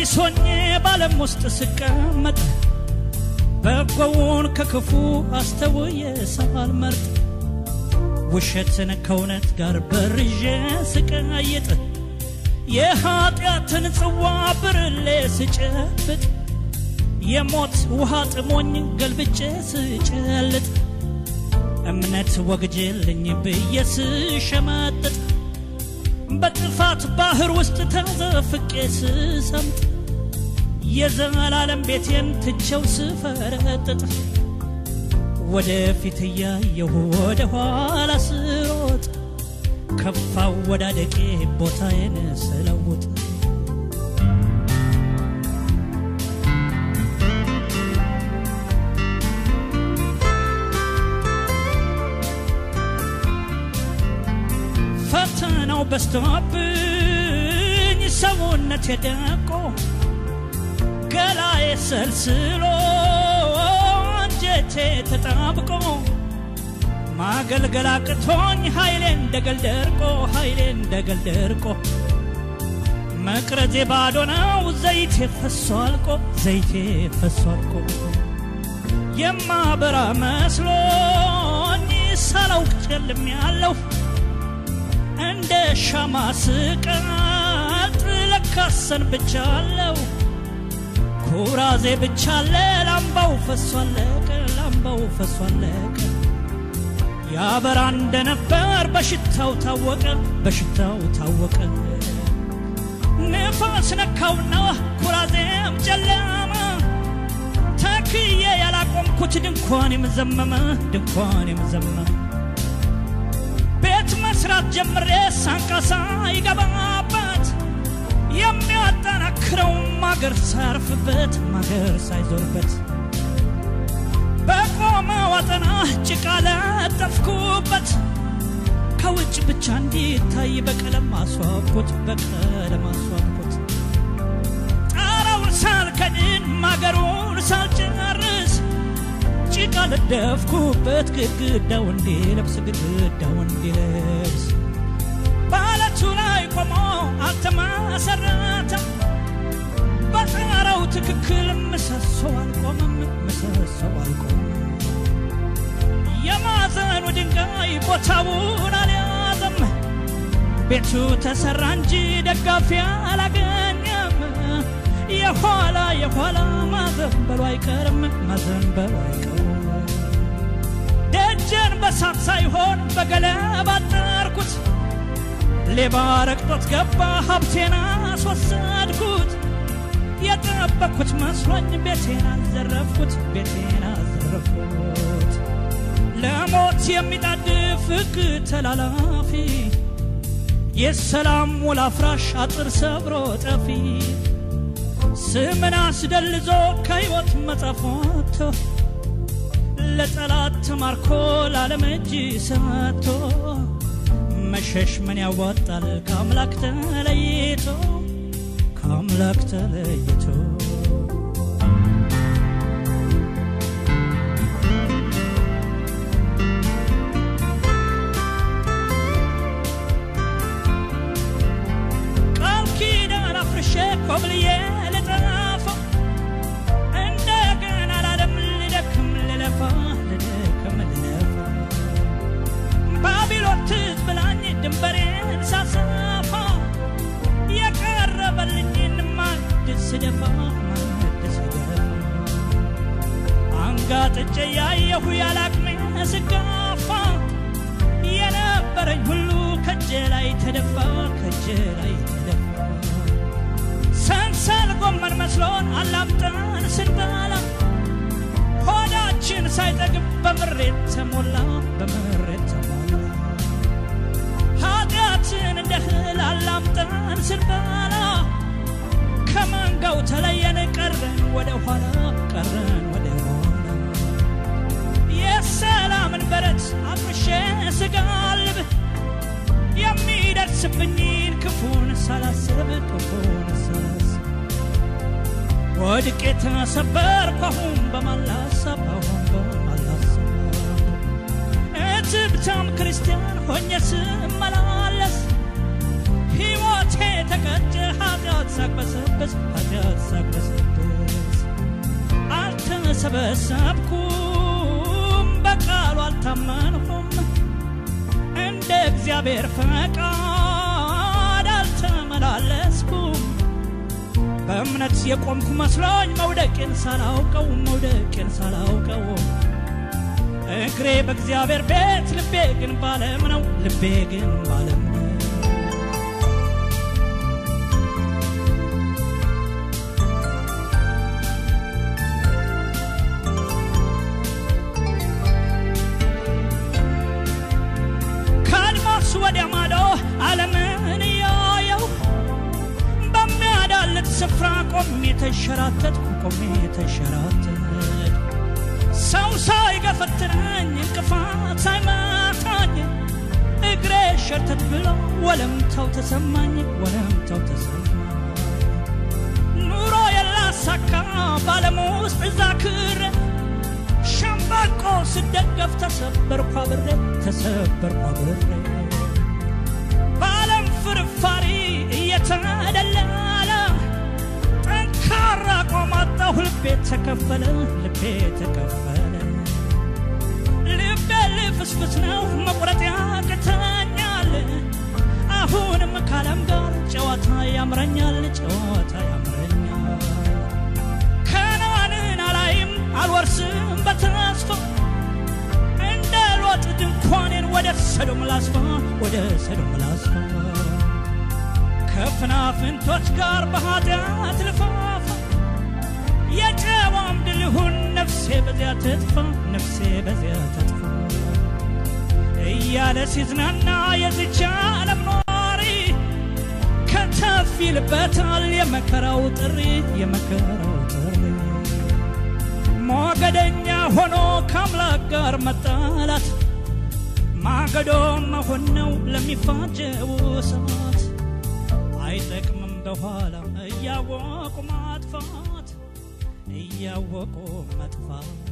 ቢስ ሆኜ ባለም ውስጥ ስቀመጥ በጎውን ከክፉ አስተውዬ ሳልመርጥ ውሸትን ከእውነት ጋር በርዤ ስቀይጥ የኀጢአትን ጽዋ ብርሌ ስጨብጥ የሞት ውሃ ጥሞኝ ገልብጬ ስጨልጥ እምነት ወግጄልኝ ብዬ ስሸመጥጥ በጥፋት ባህር ውስጥ ተዘፍቄ ስሰምጥ የዘላለም ቤቴን ትቼው ስፈረጥጥ ወደፊት እያየሁ ወደ ኋላ ስሮጥ ከፋው ወዳደቄ ቦታዬን ስለውጥ ፈተናው በስቶብኝ ሰውነት የደቆ ገላዬ ሰልስሎ አንጀቴ ተጣብቆ ማገልገል አቅቶኝ ኃይሌ እንደገል ደርቆ ኃይሌ እንደገል ደርቆ መቅረዜ ባዶ ነው ዘይቴ ፈሶ አልቆ ዘይቴ ፈሶ አልቆ የማበራ መስሎኝ ሳላውቅ ጨልም ያለው እንደ ሻማ ስቀልጥ ለካሰን ብቻ አለው ኩራዜ ብቻ አለ ላምባው ፈሶ አለቀ ላምባው ፈሶ አለቀ ያበራ እንደነበር በሽታው ታወቀ በሽታው ታወቀ ንፋስ ነካውና ኩራዜም ጨለመ ተክዬ ያላቆምኩት ድንኳን የምዘመመ ድንኳን የምዘመመ ቤት መስራት ጀምሬ ሳንቃሳ ይገባበት የሚያጠናክረው ማገር ሳያርፍበት ማገር ሳይዞርበት በቆመ ዋጠና ጭቃ ለጠፍኩበት ከውጭ ብቻ እንዲታይ በቀለም አስዋብኩት በቀለም አስዋብኩት ጣራውን ሳልከድን ማገሩን ሳልጨርስ ጭቃ ለደፍኩበት ግድግዳው እንዲለብስ ግድግዳው እንዲለብስ በአለቱ ላይ ቆሞ አልተመሰረተም በጣራው ትክክል ምሰሶ አልቆመም ምሰሶ አልቆመም የማዕዘኑ ድንጋይ ቦታውን አልያዘም ቤቱ ተሰራ እንጂ ደጋፊ አላገኘም የኋላ የኋላ ማዘንበሉ አይቀርም ማዘንበሉ አይቀርም ደጀን በሳት ሳይሆን በገለባ አጠርኩት ሌባ ረግጦት ገባ ሀብቴን አስወሰድኩት የጠበቅኩት መስሎኝ ቤቴን አዘረፍኩት ቤቴን አዘረፍኩት ለሞት የሚጣድፍ ሕግ ተላላፊ የሰላም ውል አፍራሽ አጥር ሰብሮ ጠፊ ስምን አስደልዞ ከሕይወት መጽሐፍ ወጥቶ ለጠላት ተማርኮ ለዓለም እጅ ሰጥቶ መሸሽ ምን ያዋጣል ከአምላክ ተለይቶ ከአምላክ ተለይቶ ቃል ኪዳን አፍርሼ ኮብልዬ ልጠፋ እንደገና ላለም ልደክም ልለፋ ልደክም ልለፋ ባቢሎን ትዝ ብላኝ ድንበሬን ሳሰፋ የቀረበልኝን ማዕድ ስደፋ ማዕድ ስደፋ አንጋጥጬ ያየሁ ያላቅሜ ስጋፋ የነበረኝ ሁሉ ከእጄ ላይ ተደፋ ከእጄ ላይ ተደፋ ሰንሰል ጎመን መስሎን አላምጠን ስንበላ ሆዳችን ሳይጠግብ በምሬት ተሞላ በምሬት ተሞላ ኃጢአትን እንደ እህል አላምጠን ስንበላ ከመንጋው ተለየን ቀረን ወደ ኋላ ቀረን ወደ ኋላ የሰላምን በረት አፍርሼ ስጋልብ የሚደርስብኝን ክፉን ሳላስብ ክፉን ሳላስብ ወድቄ ተሰበርኩ አሁን በማላሰብ አሁን በማላሰብ እትብታም ክርስቲያን ሆኜ ስመላለስ ሕይወት ሞቴ ተቀጨ ኃጢአት ሳቅበሰብስ ኃጢአት ሳቅበሰብስ አልተሰበሰብኩም በቃሉ አልታመንኩም እንደ እግዚአብሔር ፈቃድ አልተመላለስኩም በእምነት የቆምኩ መስሎኝ መውደቄን ሳላውቀው መውደቄን ሳላውቀው እግሬ በእግዚአብሔር ቤት ልቤ ግን ባለም ነው ልቤ ግን ባለም ነው ከአድማስ ወዲያ ማዶ ዓለምን እያየው በሚያዳልጥ ስፍራ ቆሜ ተሸራተትኩ ቆሜ ተሸራተት ሰው ሳይገፈትረኝ እንቅፋት ሳይመታኝ እግሬ ሸርተት ብሎ ወለምታው ተሰማኝ ወለምታው ተሰማኝ ኑሮ የላሳካ ባለም ውስጥ እዛ ክር ሸምበቆ ስደገፍ ተሰበርኳ ብሬ ተሰበርኳ ብሬ በዓለም ፍርፋሪ እየተደላለ ጠንካራ ቆማጣሁ ልቤ ተከፈለ ልቤ ተከፈለ ልቤ ልፍስፍስ ነው መቁረጥ ያቅተኛል አሁንም ካለም ጋር ጨዋታ ያምረኛል ጨዋታ ያምረኛል ከነዓንን አላይም አልወርስም በተስፋ እንደ ሎጥ ድንኳኔን ወደ ሰዶም ላስፋ ወደ ሰዶም ላስፋ ከፍናፍንቶች ጋር በኃጢአት ልፋፋ የጨዋም ድል ይሁን ነፍሴ በዚያ ትጥፋ ነፍሴ በዚያ ትጥፋ እያለ ሲዝናና የዝቻ ዓለም ኗሪ ከተፍ ይልበታል የመከራው ጥሪ የመከራው ጥሪ ሞገደኛ ሆኖ ከአምላክ ጋር መጣላት ማገዶ መሆን ነው ለሚፋጀው ሰዓት አይጠቅምም በኋላ እያወቁ ማጥፋት እያወቁ መጥፋት